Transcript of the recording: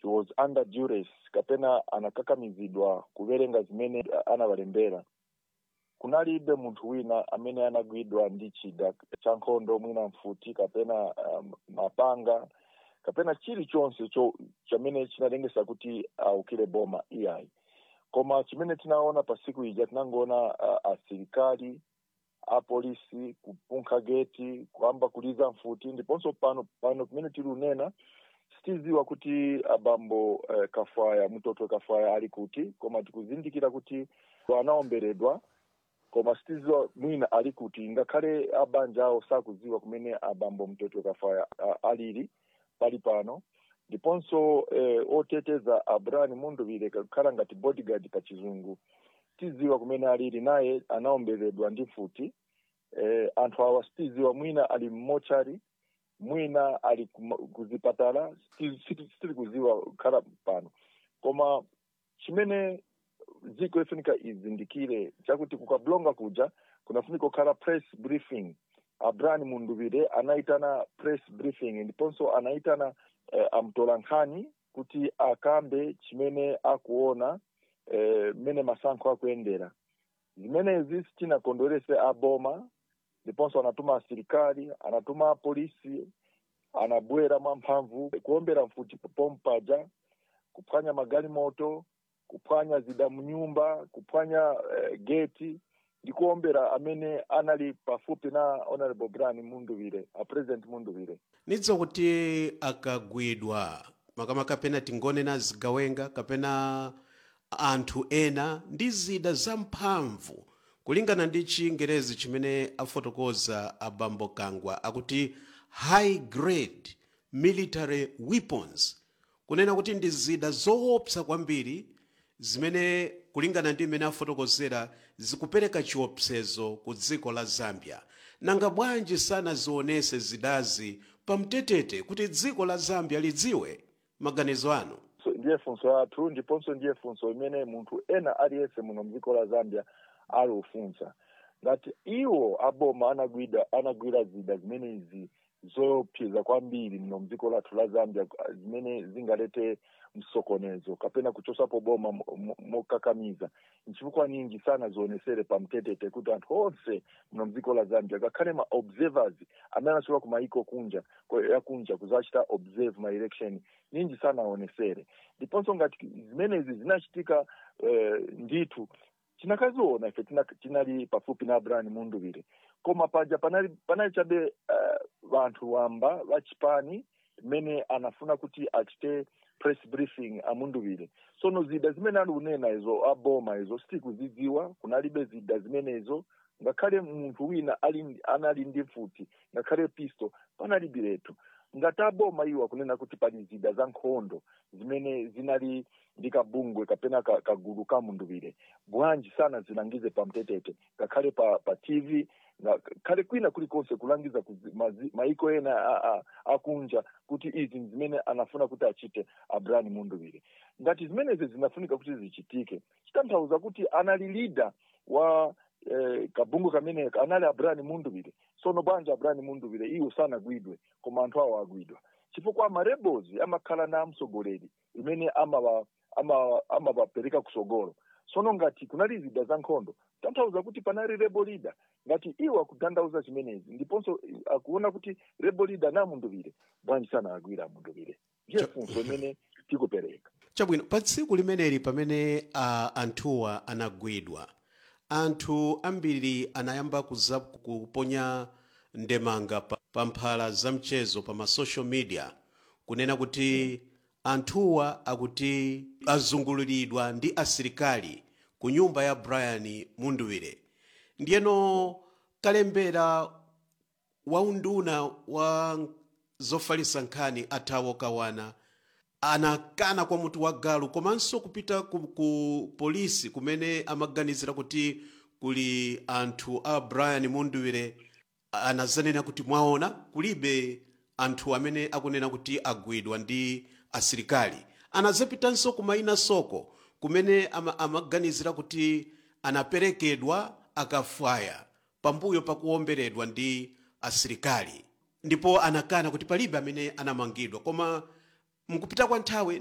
he was under duress kapena anakakamizidwa kuwerenga zimene anavalembera kunalibe munthu wina amene anagwidwa ndi chida cha nkhondo mwina mfuti kapena um, mapanga kapena chilichonse cho chamene chinalengesa kuti aukire boma iyayi koma chimene tinaona pa siku ija tinangoona uh, asilikali apolisi kupunkha geti kuyamba kuliza mfuti ndiponso pano pano kumene tili unena sitiziwa kuti abambo uh, kafaya mtoto kafaya ali kuti koma tikuzindikira kuti anaomberedwa koma sitiziwa mwina ali kuti ngakhale abanja awo sakuziwa kumene abambo mtoto kafaya uh, alili pali pano ndiponso eh, oteteza abrani munduvile kakhala ngati bodyguard pa chizungu tiziwa kumene alili naye anaomberedwa ndi mfuti eh, anthu awa sitiziwa mwina ali mmochari mwina ali kuzipatala sitili kuziwa kukhala pano koma chimene dziko ifunika izindikire chakuti kukablonga kuja kunafunika kukhala press briefing abrani munduvile anaitana press briefing ndiponso anaitana eh, amtola nkhani kuti akambe chimene akuona mmene eh, masankho akuyendera zimenezi sitinakondwerese aboma ndiponso anatuma asilikali anatuma apolisi anabwera mwamphamvu kuombera mfuti pompaja kuphwanya magalimoto kuphwanya zida mnyumba kuphwanya eh, geti ndikuombera amene anali pafupi na honorable brian munduvire a president munduvire nidzo kuti akagwidwa makamaka kapena tingonena zigawenga kapena anthu ena ndi zida zamphamvu kulingana ndi chingerezi chimene afotokoza abambo kangwa akuti high grade military weapons kunena kuti ndi zida zoopsa kwambiri zimene kulingana ndi imene afotokozera zikupereka chiopsezo ku dziko la zambia nanga bwanji sanazionese zidazi pamtetete kuti dziko la zambia lidziwe maganizo anu so, ndiye funso athu ndiponso ndiye funso imene munthu ena aliyense muno mdziko la zambia ali ufunsa ngati iwo aboma anagwida anagwira zida zimenezi zopseza kwambiri mno mdziko lathu la zambia zimene zingalete msokonezo kapena kuchosapo boma mokakamiza nchifukwa ninji sana zionesere pamtetete kuti anthu onse mno mdziko la zambia ngakhale ma observers amene anachoka ku maiko kunja yakunja kuzachita observe ma election ninji sana aonesere ndiponso ngati zimenezi zinachitika eh, ndithu tinakaziona ife tinali pafupi na abrani munduvire koma paja panali, panali chabe uh, vanthu wamba vachipani mmene anafuna kuti achite press briefing amunduvire sono zida zimene ali unena izo aboma izo sitikuzidziwa kunalibe zida zimenezo ngakhale munthu wina ali anali ndi mfuti ngakhale pisto panalibiretu ngati aboma iwo akunena kuti pali zida za nkhondo zimene zinali ndi kabungwe kapena kagulu ka munduvire bwanji sana zilangize pamtetete ngakhale pa, pa tv ngakhale kwina kulikonse kulangiza maiko ena akunja kuti izi zimene anafuna kuti achite abrani munduvire ngati zimenezi zinafunika kuti zichitike chitanthauza kuti anali leader wa eh, kabungwe kamene anali abrani munduvire sono bwanji abrani munduvire iwo sanagwidwe koma anthu awo agwidwa chifukwa amarebels amakhala na mtsogoleri imene amawapereka ama, ama kusogolo sono ngati kunali zida za nkhondo tanthauza kuti panali rebel leader ngati iwo akutanthauza chimenezi ndiponso akuona kuti rebel leader na munduvire bwanji sana agwira munduvire ndiye funso imene tikupereka chabwino pa tsiku limeneli pamene uh, anthuwa anagwidwa anthu ambiri anayamba kuza kuponya ndemanga pa, pa mphala za mchezo pa masocial media kunena kuti anthuwa akuti azunguliridwa ndi asilikali ku nyumba ya brian munduvire ndiyeno kalembera waunduna wa zofalitsa nkhani athawo kawana anakana kwa mutu wa galu komanso kupita ku, ku polisi kumene amaganizira kuti kuli anthu a brian munduvire anazanena kuti mwaona kulibe anthu amene akunena kuti agwidwa ndi asilikali anazapitanso kumaina soko kumene ama, amaganizira kuti anaperekedwa akafwaya pambuyo pakuomberedwa ndi asilikali ndipo anakana kuti palibe amene anamangidwa koma mkupita kwa nthawi